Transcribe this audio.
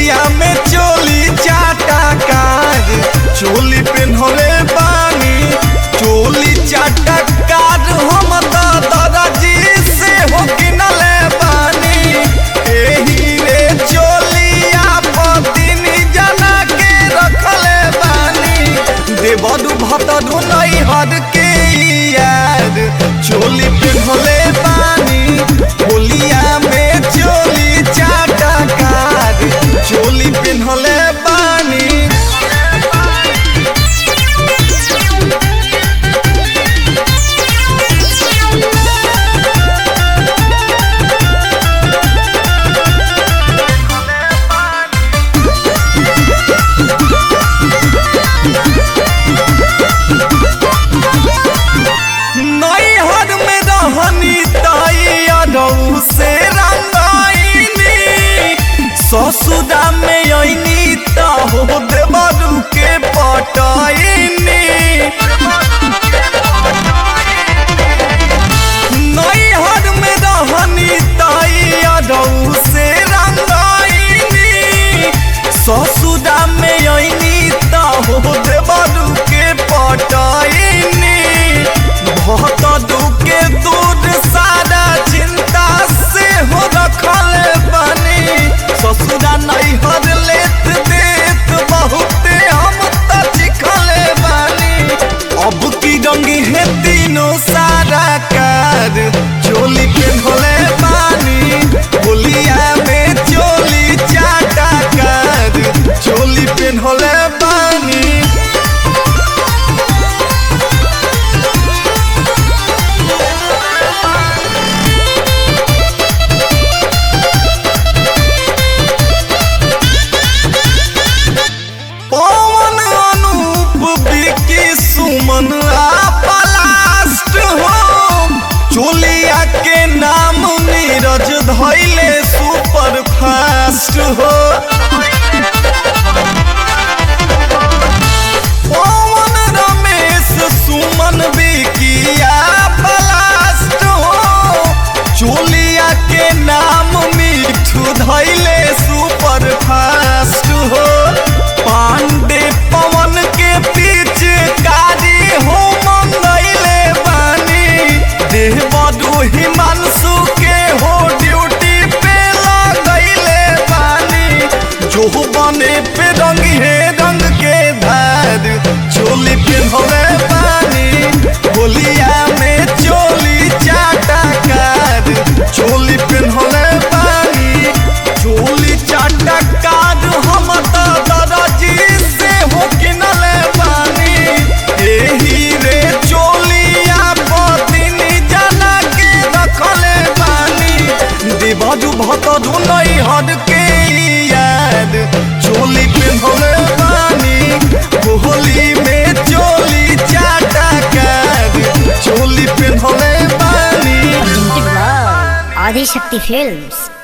होलिया में चोली चाटा कार चोली पेन्हले बानी चोली चाटा कार हम दादाजी से हो किनले बानी एही रे चोलिया पतिन जना के रखले बानी देवदु भतदु नहीं हद के यार चोली पेन्हले बानी होलिया में चोली चाटा कार चोली पेन्हले बानी नैहर में रहनी ताई अरऊ से रंगाइनी ससुरा में अइनी त हो देवरू के पटाइनी नैहर में रहनी ताई अरऊ से रंगाइनी ससुरा में अइनी त हो देवरू के पटाइनी बहुत दुखे दूर सारा चिंता से हो रखल बनी ससुरा नहीं हर लेत देत बहुत हम त चिखल बनी अब की रंगी है तीनों सारा कार चोली पेन्हले बानी होलिया में चोली चाटा कार चोली पेन्हले बानी पवन अनूप विकी सुमन आ पलास्ट हो चोलिया के नाम नीरज धैले सुपर फास्ट हो पवन रमेश सुमन विकी आ पलास्ट हो चोलिया के नाम मिठू धैले सुपर फास्ट हो पांडे पवन के पीछे कारी हो मंगैले बानी देवदू हिमांशु के हो ड्यूटी पे लगैले बानी जो बने पे रंग है रंग के धार चोली पेन्हले बानी होलिया में चोली चाटा कार चोली पेन्हले बानी चोली चाटा कार हम त दादाजी से हो किनले बानी एही रे चोलिया पतिन जना के रखले बानी देवजू भतदू नहीं हद के याद चोली पेन्हले बानी होली में चोली चाटा कार चोली पेन्हले बानी Presented by Adi Shakti Films.